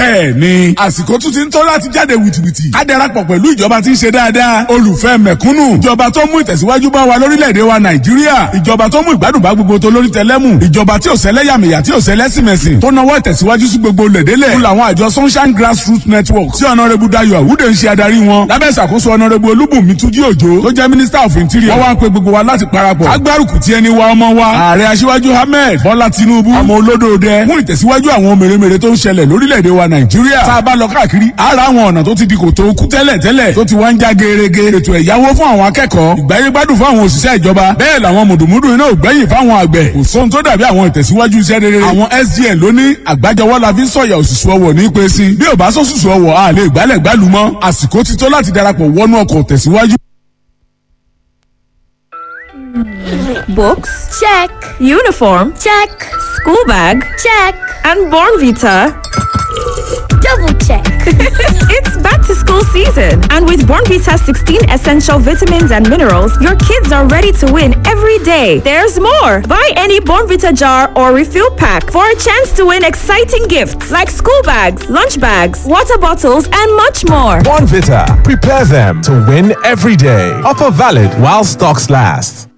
bẹ́ẹ̀ ni àsìkò tún ti ń tọ́ láti jáde wìtìwìtì ká darapọ̀ pẹ̀lú ìjọba tí ń ṣe dáadáa olùfẹ́ mẹ̀kúnnù ìjọba tó mú ìtẹ̀síwájú bá wa lórílẹ̀‐èdè wa nàìjíríà ìjọba tó mú ìgbádùn bá gbogbo tó lórí tẹlẹ́mù ìjọba tí ò sẹ́lẹ̀yàmẹ̀yà tí ò sẹ́lẹ̀sìmẹ̀sìn tó nawọ́ ìtẹ̀síwájú sí gbogbo lẹ̀dẹ́lẹ̀ fún làwọn àjọ sunshine grassroots network tí ọ̀nàrẹ́bù dayo àwùdè ń ṣe adarí wọn lábẹ́ ìṣàkóso ọ̀nàrẹ́bù olúbùnmi túnjí òjò tó jẹ́ minister of interior wọ́n wá ń pe gbogbo wa láti parapọ̀ agbárùkù tí ẹni wa ọmọ wa ààrẹ aṣíwájú ahmed bọ́lá tinubu ọmọ olódòdẹ fún ìtẹ̀síwájú àwọn mèremère tó ń ṣẹlẹ̀ lórílẹ̀‐èdè wa nàìjíríà tá a bá lọ káàkiri ara àwọn ọ̀nà tó ti di kòtò kú tẹ́lẹ̀ tẹ́lẹ̀ tó ti wá ń já gerege ètò ẹ̀yáwó fún àwọn akẹ́kọ̀ọ́ ìgbáyégbádùn fún àwọn òṣìṣẹ́ ìjọba bẹ́ẹ̀ làwọn mùdùmùdù iná ò gbẹ́yìn fáwọn àgbẹ̀ kò sóhun tó dàbí àwọn ìtẹ̀síwájú iṣẹ́ rere àwọn sgn ló ní àgbájọwọ́ la fi ń sọ̀yà òṣùṣù ọwọ̀ ní pé sí bí ò bá sọ́sùsù ọwọ̀ a lè gbálẹ̀ gbálù mọ́ àsìkò ti tó láti darapọ̀ wọnú ọkọ̀ tẹ̀síwájú. Books? Check. Uniform? Check. School bag? Check. And Born Vita? Double check. it's back to school season. And with Born Vita's 16 essential vitamins and minerals, your kids are ready to win every day. There's more. Buy any Born Vita jar or refill pack for a chance to win exciting gifts like school bags, lunch bags, water bottles, and much more. Bonvita. Prepare them to win every day. Offer valid while stocks last.